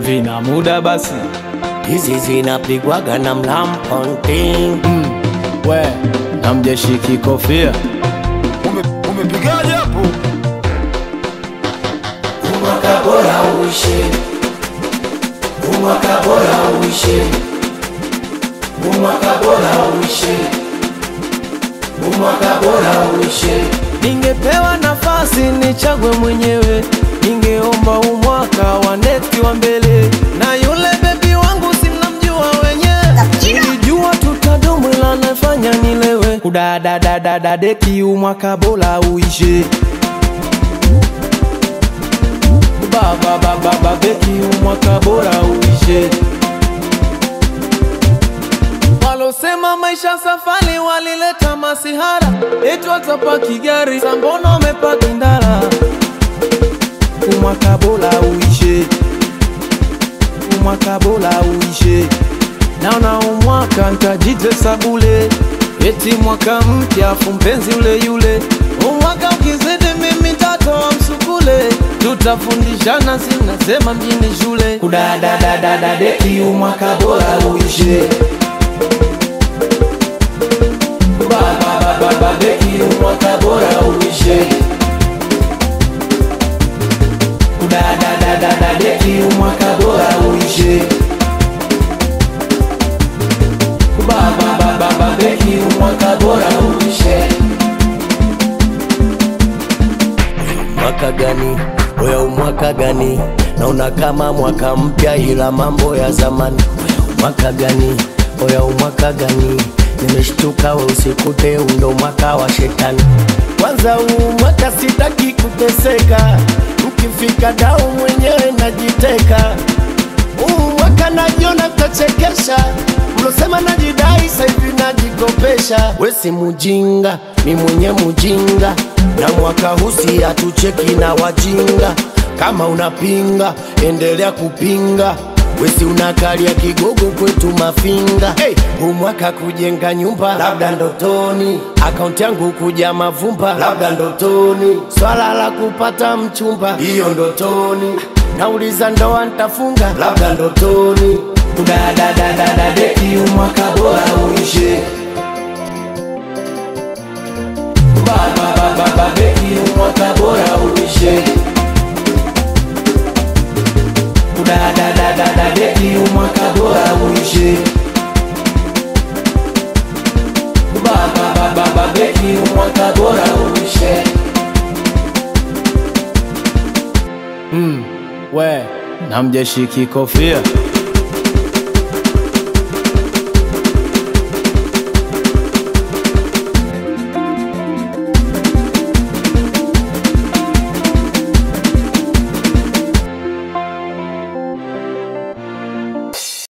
vina muda basi hizi zinapigwaga na mlamponting we na mjeshiki kofia Ume- umepigaje hapo umwaka bora uishe umwaka bora uishe umwaka bora uishe umwaka bora uishe ningepewa nafasi nichague mwenyewe ningeomba umwaka wa neti wa mbele na yule bebi wangu simnamjua wenyewe nilijua tutadumu ila nafanya nilewe kudadadadadadeki umwaka bora uishe bababababeki umwaka bora uishe walosema maisha safari walileta masihara eti watapaki gari sambono wamepaki ndara umwaka bora uishe umwaka bora uishe naona umwaka ntajitesa bule eti mwaka mpya afu mpenzi ule yule umwaka ukizidi mimi tatoa msukule tutafundishana sinasema mjini shule kudadadadadadeki umwaka bora uishe bababababeki umwaka bora uishe kudadadadadadeki umwaka bora uishe bababababeki umwaka bora uishe mwaka gani oya umwaka gani naona kama mwaka mpya ila mambo ya zamani Oya umwaka gani oya umwaka gani nimeshtuka we usikute undo mwaka wa shetani kwanza huu mwaka sitaki kuteseka mkifika dau mwenyewe najiteka huu mwaka najiona tachekesha mlosema najidai saivi najikopesha we si mujinga mi mwenye mujinga na mwaka husi hatucheki na wajinga kama unapinga endelea kupinga wesi unakalia kigogo kwetu mafinga hey, huu mwaka kujenga nyumba labda ndotoni akaunti yangu kuja mavumba labda ndotoni swala la kupata mchumba hiyo ndotoni nauliza ndoa ntafunga labda ndotoni kudadadadadadeki umwaka bora uishe bababababeki umwaka bora uishe kudadadadadadeki umwaka bora uishe bababababeki umwaka bora uishe mm, we na mjeshiki kofia